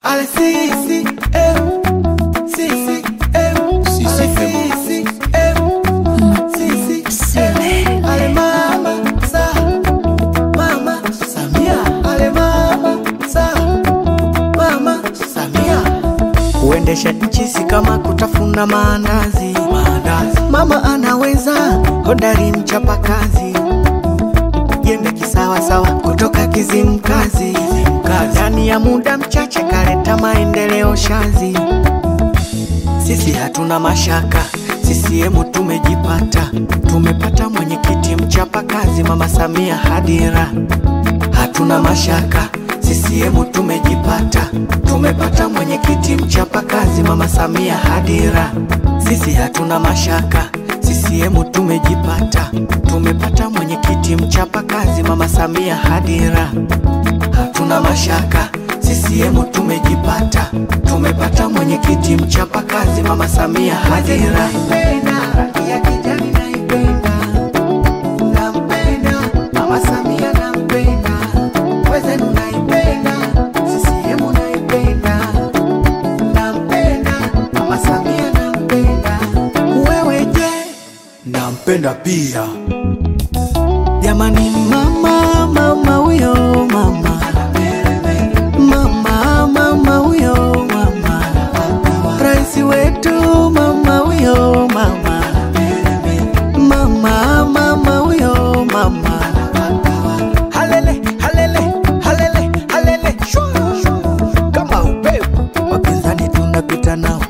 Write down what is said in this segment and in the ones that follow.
Ale si si eh si si eh Si, si, Ale fais si si eh si si eh Ale mama sa mama Samia Ale mama sa mama Samia Kuendesha nchi si kama kutafuna maandazi maandazi Mama anaweza hodari mchapakazi jembe kisawasawa kutoka Kizimkazi ndani ya muda mchache kaleta maendeleo shazi. Sisi hatuna mashaka, CCM tumejipata, tumepata mwenyekiti mchapakazi, Mama Samia Hadira. Hatuna mashaka, CCM tumejipata, tumepata mwenyekiti mchapakazi, Mama Samia Hadira. Sisi hatuna mashaka, CCM tumejipata, tumepata mwenyekiti mchapakazi, Mama Samia Hadira. Hatuna mashaka, CCM tumejipata, tumepata mwenyekiti mchapakazi, Mama Samia Hadira. Rangi ya kijani naipenda, nampenda, Mama Samia nampenda, wezenu naipenda, CCM naipenda, nampenda, Mama Samia nampenda, wewe je? nampenda pia Jamani mama mama huyo mama mama mama huyo mama rais wetu mama huyo mama mama mama huyo mama halele halele halele halele shwa, shwa. kama upepo wapinzani tunapita nao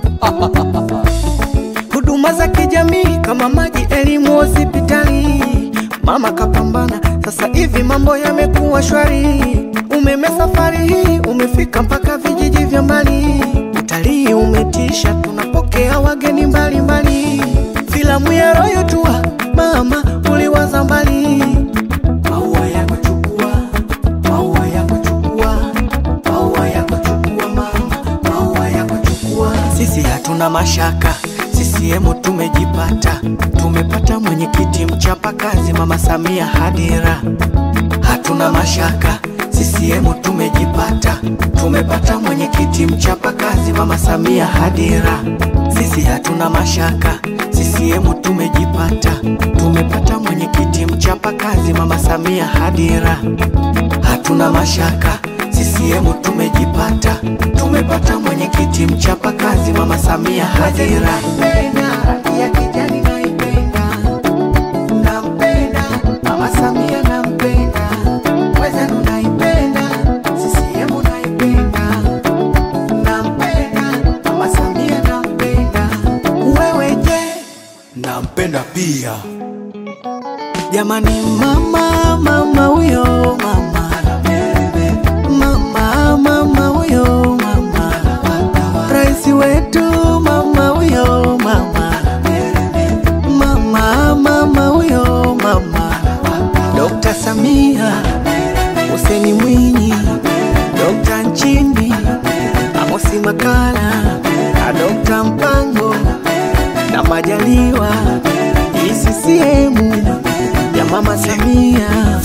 huduma za kijamii kama maji, elimu, hospitali. Mama kapambana, sasa hivi mambo yamekuwa shwari. Umeme safari hii umefika mpaka vijiji vya mbali. Utalii umetisha, tunapokea wageni mbalimbali. Filamu ya Royal Tour, mama uliwaza mbali. Maua yako chukua, maua yako chukua, maua yako chukua mama, maua yako chukua. Sisi hatuna mashaka, CCM tumejipata, tumepata mwenyekiti mchapakazi, Mama Samia Hadira. Hatuna mashaka, CCM tumejipata, tumepata mwenyekiti mchapakazi, Mama Samia Hadira. Sisi hatuna mashaka, CCM tumejipata, tumepata mwenyekiti mchapakazi, Mama Samia Hadira. Hatuna mashaka, CCM tumejipata, tumepata mwenyekiti mchapakazi, Mama Samia Hadira. Rangi ya kijani naipenda, nampenda, Mama Samia nampenda, wezenu naipenda, CCM naipenda, nampenda, Mama Samia nampenda, wewe je? nampenda pia Jamani mama mama huyo mama mama mama huyo mama rais wetu mama huyo mama mama mama huyo mama Dr. Samia Hussein Mwinyi Dr. Nchimbi Amosi Makala na Dr. Mpango na Majaliwa hii CCM ya Mama Samia